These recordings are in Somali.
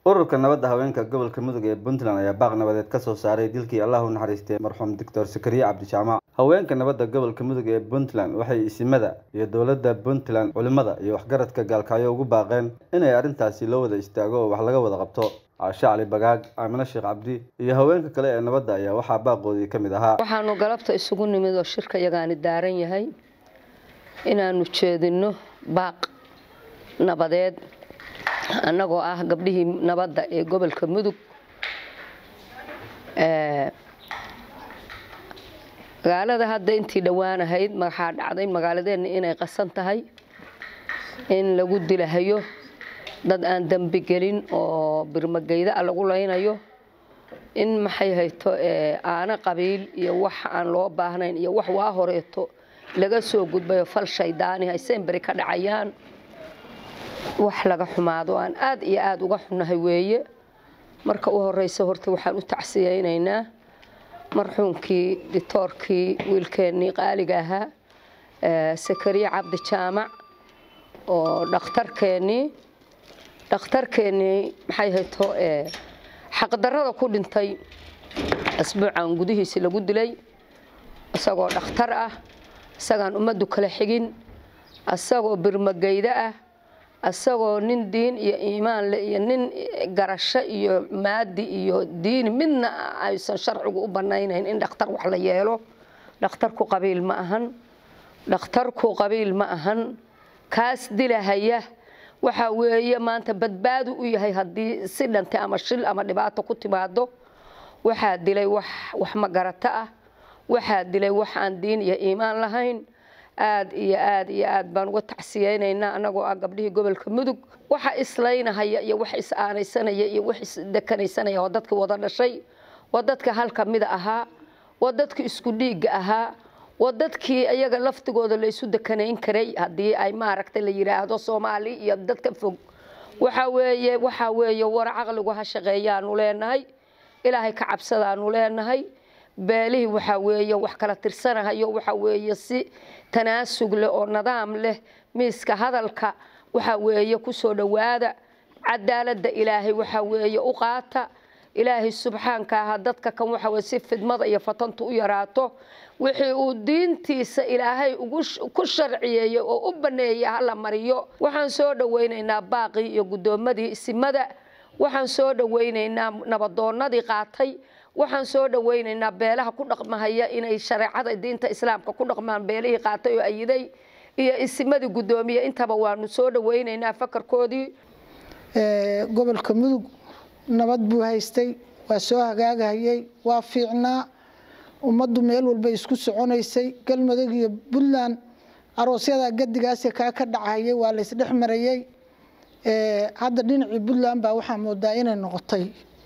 ururka nabadda haweenka gobolka mudug ee puntland ayaa baaq nabadeed ka soo saaray dilkii allah u naxariistay marxuum doctor sakariye cabdijaamac haweenka nabadda gobolka mudug ee puntland waxay isimada iyo dowladda puntland culimada iyo waxgaradka gaalkacyo ugu baaqeen inay arrintaasi loo wada istaago oo wax laga wada qabto caashe cali bagaag aamine sheekh cabdi iyo haweenka kale ee nabadda ayaa waxaa baaqoodii ka mid ahaa waxaanu galabta isugu nimid oo shirka yagaani daaran yahay inaanu jeedinno baaq nabadeed annagoo ah gabdhihii nabadda ee gobolka mudug magaalada hadda intii dhowaan ahayd waxaa dhacday magaaladeenna inay qasan tahay in lagu dilahayo dad aan dembi gelin oo birmageyda a lagu laynayo in maxay hayto aana qabiil iyo wax aan loo baahnayn iyo wax waa horeeto laga soo gudbayo fal shaydaani hayseen beri ka dhacayaan wax laga xumaado aan aad iyo aada uga xunnahay weeye marka u horeysa horta waxaan u tacsiyeynaynaa marxuumkii ditoorkii wiilkeennii qaaliga ahaa sakariye cabdi jaamac oo dhakhtarkeennii dhakhtarkeennii maxay hayto xaqdarrada ku dhintay asbuucan gudihiisi lagu dilay isagoo dhakhtar ah isagaan ummaddu kala xigin isagoo birmageyda ah isagoo nin diin iyo iimaan leh iyo nin garasho iyo maadi iyo diini midna aysan sharcigu u banaynayn in dhakhtar wax la yeelo dhakhtarku qabiil ma ahan dhakhtarku qabiil ma ahan kaas dilahaya waxaa weeye maanta badbaadu u yahay haddii si dhantay ama shil ama dhibaato ku timaado waxaa dilay wax wax magarata ah waxaa dilay wax aan diin iyo iimaan lahayn aad iyo aad iyo aad baan uga tacsiyeynaynaa annagoo ah gabdhihii gobolka mudug waxa islaynahaya iyo wax is-aanaysanaya iyo wax isdekanaysanaya waa dadkii wada dhashay waa dadka halka mida ahaa waa dadkii isku dhiigga ahaa waa dadkii iyaga laftigooda la isu dekanayn karay haddii ay maaragtay la yidhaahdo soomaali iyo dadka fog waxa weeye waxaa weeye war caqligu ha shaqeeyaanu leenahay ilaahay ka cabsadaanu leenahay beelihii waxaa weeye wax kala tirsanahayo waxaa weeye si tanaasug leh oo nidaam leh miiska hadalka waxaa weeye kusoo dhowaada cadaaladda ilaahay waxaa weeye u qaata ilaahay subxaanka aha dadka kan waxa weye si fidmada iyo fatantu u yaraato wixii uu diintiisa ilaahay ku sharciyeeyey oo u baneeyey hala mariyo waxaan soo dhoweynaynaa baaqii iyo guddoomadii isimada waxaan soo dhoweynaynaa nabadoonadii qaatay waxaan soo dhoweynaynaa beelaha ku dhaqmahaya inay shareecada diinta islaamka ku dhaqmaan beelihii qaatay oo ayiday iyo isimadii guddoomiye intaba waanu soo dhoweynaynaa fakarkoodii gobolka mudug nabad buu haystay waa soo hagaagahayey waa fiicnaa ummaddu meel walba isku soconaysay galmudug iyo puntland aroosyada gadigaasi kaa ka dhacahayay waa la isdhex marayey hadda dhinacii puntland baa waxaa moodaa inay noqotay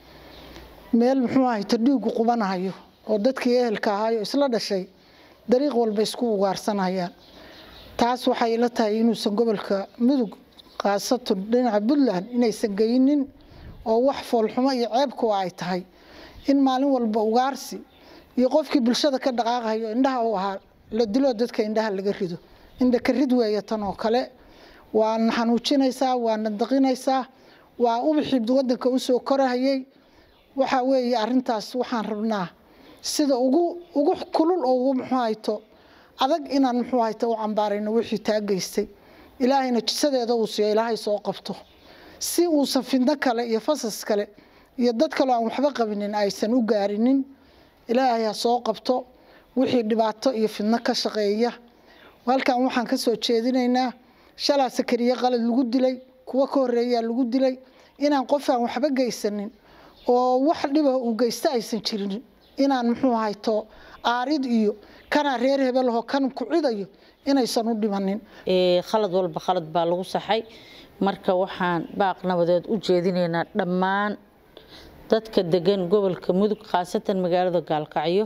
meel muxuu ahayto dhiigu qubanahayo oo dadkii ehelka ahaayo isla dhashay dariiq walba isku ugaarsanayaan taas waxay la tahay inuusan gobolka mudug khaasatan dhinaca puntland inaysan geynin oo wax foolxumo iyo ceebkuwa ay tahay in maalin walba ugaarsi iyo qofkii bulshada ka dhaqaaqayo indhaha u ahaa la dilo dadka indhaha laga rido indha ka rid weeye tan oo kale waana xanuujinaysaa waana daqinaysaa waa ubixii wadanka usoo korahayay waxaa weeye arintaas waxaan rabnaa sida ugu ugu kulul oo ugu muxuu hayto adag inaan muxuu hayto u cambaarayno wixii taa geystay ilaahayna jisadeeda uu siiyo ilaahay soo qabto si uusan fidno kale iyo fasas kale iyo dad kaloo aan waxba qabinin aysan u gaarinin ilaahay ha soo qabto wixii dhibaato iyo fidno ka shaqeeya halkan waxaan ka soo jeedinaynaa shalaa sakariye qalad lagu dilay kuwo ka horeeyaa lagu dilay inaan qof aan waxba geysanin oo wax dhiba uu geysta aysan jirin inaan muxuu hayto aarid iyo kanaa reer hebelaho kan ku cidayo inaysan u dhimanin khalad walba khalad baa lagu saxay marka waxaan baaq nabadeed u jeedinaynaa dhammaan dadka degan gobolka mudug khaasatan magaalada gaalkacyo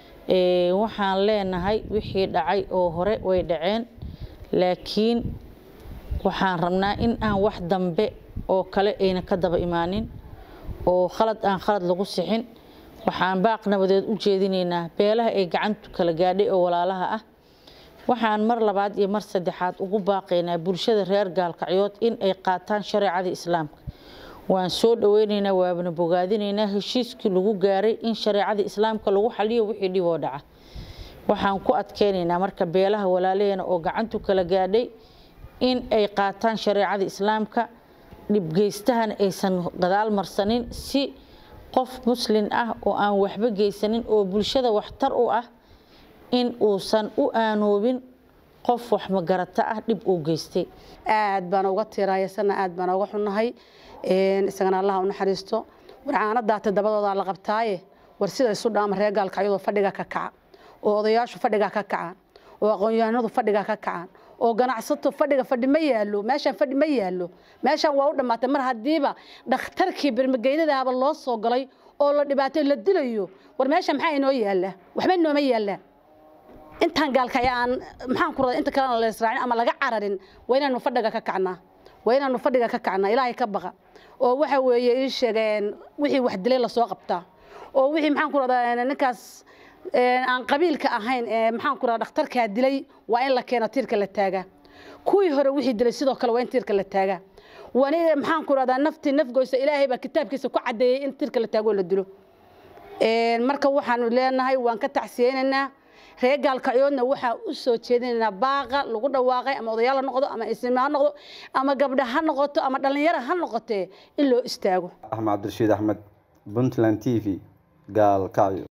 waxaan leenahay wixii dhacay oo hore way dhaceen laakiin waxaan rabnaa in aan wax dambe oo kale ayna ka daba imaanin oo khalad aan khalad lagu sixin waxaan baaq nabadeed u jeedinaynaa beelaha ay gacantu kala gaadhay oo walaalaha ah waxaan mar labaad iyo mar saddexaad ugu baaqaynaa bulshada reer gaalkacyood in ay qaataan shareecada islaamka waan soo dhaweyneynaa waabana bogaadinaynaa heshiiskii lagu gaaray in shareecada islaamka lagu xaliyo wixii dhib oo dhaca waxaan ku adkeynaynaa marka beelaha walaalaheena oo gacantu kala gaadhay in ay qaataan shareecada islaamka dhibgeystahana aysan gadaal marsanin si qof muslin ah oo aan waxba geysanin oo bulshada waxtar u ah in uusan u aanoobin qof wax magarata ah dhib uu geystay aad baan uga tiiraayasana aad baan uga xunnahay isagana allaha u naxariisto warcaana daata dabadoodaa la qabtaaye war sida isu dhaama reer gaalkacyadoo fadhiga ka kaca oo odayaashu fadhiga ka kacaan oo aqoon-yahanadu fadhiga ka kacaan oo ganacsato fadhiga fadhi ma yaalo meeshaan fadhi ma yaalo meeshaan waa u dhammaatay mar haddiiba dhakhtarkii birmageydadaaba loo soo galay oo la dhibaatay la dilayo war meesha maxaa inoo yaalla waxba inooma yaallaan intaan gaalkay aan maxaan ku raday inta kalena la israacin ama laga cararin waa inaanu fadhiga ka kacnaa waa inaanu fadhiga ka kacnaa ilaahay ka baqa oo waxa weeye ii sheegeen wixii wax dilay lasoo qabtaa oo wixii maxaan ku radaa ninkaas aan qabiilka ahayn ee maxaan ku radaa dhakhtarkaa dilay waa in la keeno tiirka la taagaa kuwii hore wixii dilay sidoo kale waa in tiirka la taagaa wani maxaan ku radaa naftii nafgoysa ilaahay baa kitaabkiisa ku caddeeyey in tiirka la taago oo la dilo marka waxaanu leenahay waan ka tacsiyeynaynaa reer gaalkacyoodna waxaa u soo jeedinaynaa baaqa lagu dhawaaqay ama odayaal ha noqdo ama isma ha noqdo ama gabdha ha noqoto ama dhallinyaro ha noqotee in loo istaago axmed cabdirashiid axmed puntland t v gaalkacyo